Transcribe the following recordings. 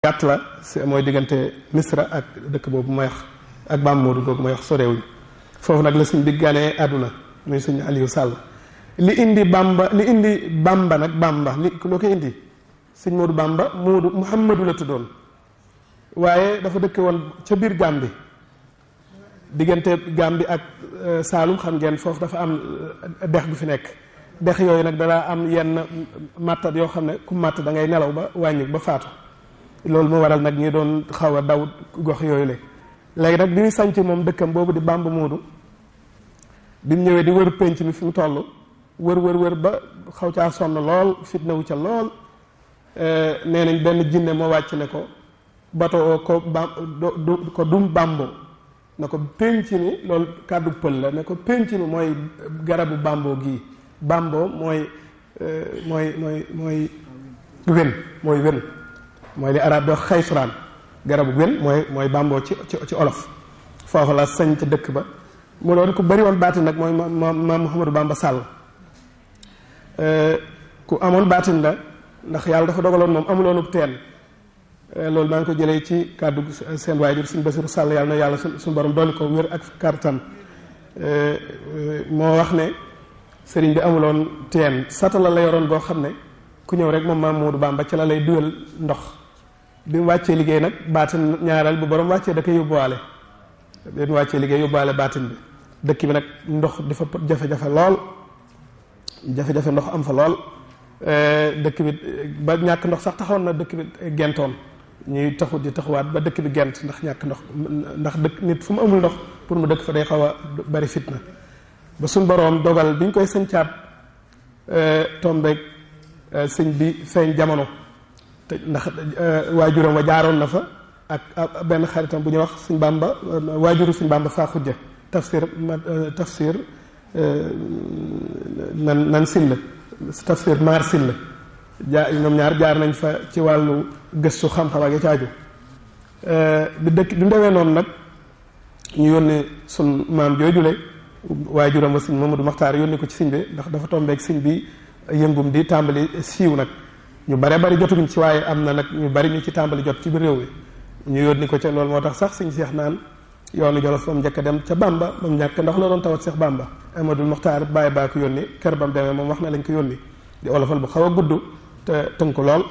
gàtt la mooy diggante misra ak dëkk boobu may wax ak Bam Moodu googu may wax sorewuñ foofu nag la sëñ bi ganee àdduna muy sëñ Aliou Sall li indi bamba li indi bamba nag bamba li loo ko indi sëñ Moodu bamba Moodu Muhammadu la tuddoon waaye dafa dëkk woon ca biir Gàmbi diggante Gàmbi ak Saalum xam ngeen foofu dafa am dex gu fi nekk dex yooyu nag danaa am yenn màttat yoo xam ne ku màtt da ngay nelaw ba wàññi ba faatu loolu moo waral nag ñi doon xaw a daw gox yooyu la léegi nag bi ñu sanc moom dëkkam boobu di Bamba Moodu bi mu ñëwee di wër penc mi fi mu toll wër wër wër ba xaw caa sonn lool fitna wu ca lool nee nañ benn jinne moo wàcc ne ko bato ko ba ko dum bambo na ko penc mi loolu kàddu pël la ne ko penc mi mooy garabu bambo gii bambo mooy mooy mooy mooy wen mooy wen mooy li arab do xaysuraan garabu wen mooy mooy bamboo ci ci olof foofu la sañ ca dëkk ba mu doon ku bari woon baatin nag mooy ma ma Mouhamadou Bamba Sall ku amoon baatin la ndax yàlla dafa dogaloon moom amuloonub teen loolu maa ngi ko jëlee ci kàddu seen waajur suñ Basiru Sall yàlla na yàlla suñu borom dolli ko wér ak kartan moo wax ne sëriñ bi amuloon teen satala la yoroon boo xam ne ku ñëw rek moom maam Moodu Bamba ci la lay dugal ndox bi mu wàccee liggéey nag baatin ñaareel bu borom wàccee da koy yóbbuwaale bi mu wàccee liggéey yóbbuwaale baatin bi dëkk bi nag ndox di fa jafe-jafe lool jafe-jafe ndox am fa lool dëkk bi ba ñàkk ndox sax taxawoon na dëkk bi gentoon ñuy taxu di taxawaat ba dëkk bi gent ndax ñàkk ndox ndax dëkk nit fu mu amul ndox pour mu dëkk fa day xaw a bari fitna ba suñ boroom dogal bi ñu koy sëncaat tombeeg sëñ bi feeñ jamono te ndax waajuram wa jaaroon na fa ak benn xaritam bu ñuy wax suñ bàmba waajuru suñ bàmba faa xujja tafsir tafsir nan nan silla tafsir maar silla jaa ñoom ñaar jaar nañ fa ci wàllu gëstu xam-xam ak ya caaju bi dëkk bi mu demee noonu nag ñu yónni sun maam joojule waajuram wa sëñ Mamadou Maxtaar yónni ko ci sëñ bi ndax dafa tombeeg sëñ bi yëngum di tàmbali siiw nag ñu bare bari jotuguñ ci waaye am na nag ñu bari ñu ci tàmbali jot ci biir réew mi ñu yónni ko ca loolu moo tax sax sëñ Seex naan yoonu Jolof ba mu njëkk a dem ca Bamba ba mu ñàkk ndax la doon tawat Seex Bamba Amadou Mokhtar bàyyi baa ko yónni kër ba mu demee moom wax na lañ ko yónni di olofal bu xaw a gudd te tënk lool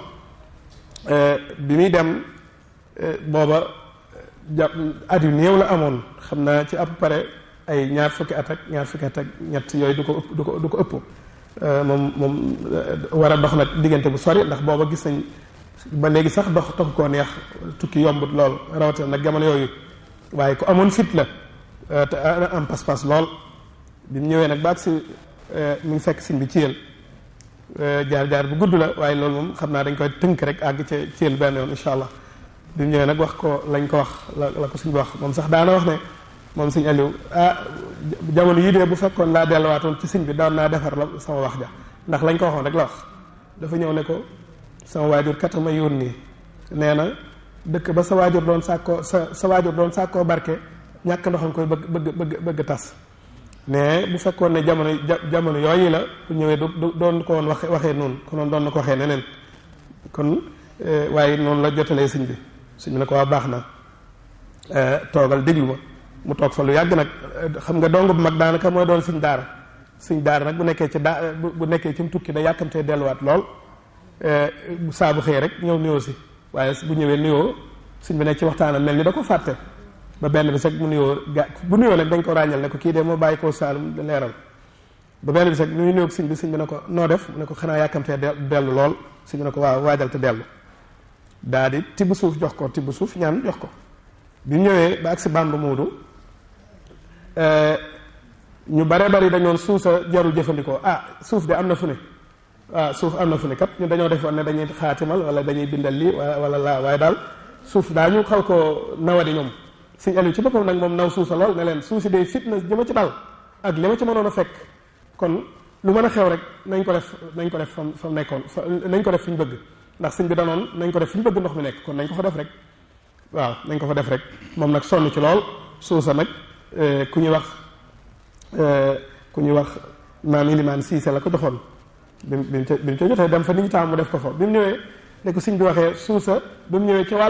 bi muy dem booba ja at yu néew la amoon xam naa ci à peu près ay ñaar fukki at ak ñaar fukki at ak ñett yooyu du ko ëpp du ko du ko ëpp moom moom war a dox nag diggante bu sori ndax booba gis nañ ba léegi sax dox taxu koo neex tukki yombut lool rawatina nag jamono yooyu waaye ku amoon fit la te am pas-pas lool bi mu ñëwee nag baag si mu ngi fekk siñ bi ciyel jaar jaar bu gudd la waaye loolu moom xam naa dañ koy tënk rek àgg ca ciyel benn yoon incha allah bi mu ñëwee nag wax ko lañ ko wax la la ko suñ bi wax moom sax daana wax ne moom sëñ Aliou ah jamono yii de bu fekkoon laa delluwaatoon ci sëñ bi daan naa defar la sama wax ja ndax lañ ko waxoon rek la wax dafa ñëw ne ko sama waajur kat ma yónni nee na dëkk ba sa waajur doon sàkkoo sa sa waajur doon sàkkoo barke ñàkk ndoxam koy bëgg bëgg bëgg bëgg tas mais bu fekkoon ne jamono jamono yooyu la bu ñëwee du doon ko woon waxe waxee noonu konoon doon na ko waxee neneen kon waaye noonu la jotalee sëñ bi sëñ bi ne ko waa baax na toogal déglu ma mu toog fa lu yàgg nag xam nga dong bu mag daanaka mooy doon suñ daara suñ daara nag bu nekkee ci daa bu nekkee ci mu tukki da yàkkamtee delluwaat lool saa bu xëyee rek ñëw nuyoo si waaye bu ñëwee nuyoo suñ bi nekk ci waxtaanam mel ni da ko fàtte ba benn bi sax mu nuyoo ga bu nuyoo nag dañ ko ràññal ne ko kii de moo bàyyi koo Saalum leeral ba benn bi sax nu nuyoo suñ bi suñ bi ne ko noo def mu ne ko xanaa yàkkamtee dellu lool suñ bi ne ko waaw waajal te dellu daa di tibb suuf jox ko tibb suuf ñaan jox ko bi mu ñëwee ba agsi Bamba Moodu ñu bare bari dañoon suuf sa jarul jëfandikoo ah suuf de am na fu ne ah suuf am na fu ne kat ñu dañoo defoon ne dañuy xaatimal wala dañuy bindal lii wala laa waaye daal suuf daa ñu xaw ko nawadi ñoom suñ Aliou ci boppam nag moom naw suuf sa lool ne leen suuf si day fitna jëma ci dal ak li ma ci mënoon a fekk kon lu mën a xew rek nañ ko def nañ ko def fam fam nekkoon fa nañ ko def fi ñu bëgg ndax suñ bi danoon nañ ko def fi ñu bëgg ndox mi nekk kon nañ ko fa def rek waaw nañ ko fa def rek moom nag sonn ci lool suuf sa nag ku ñuy wax ku ñuy wax maam Ilimaan Siise la ko joxoon bi mu bi mu ca jotee dem fa nit ñi taam mu def ko fa bi mu ñëwee ne ko sëñ bi waxee suusa ba mu ñëwee ca wàll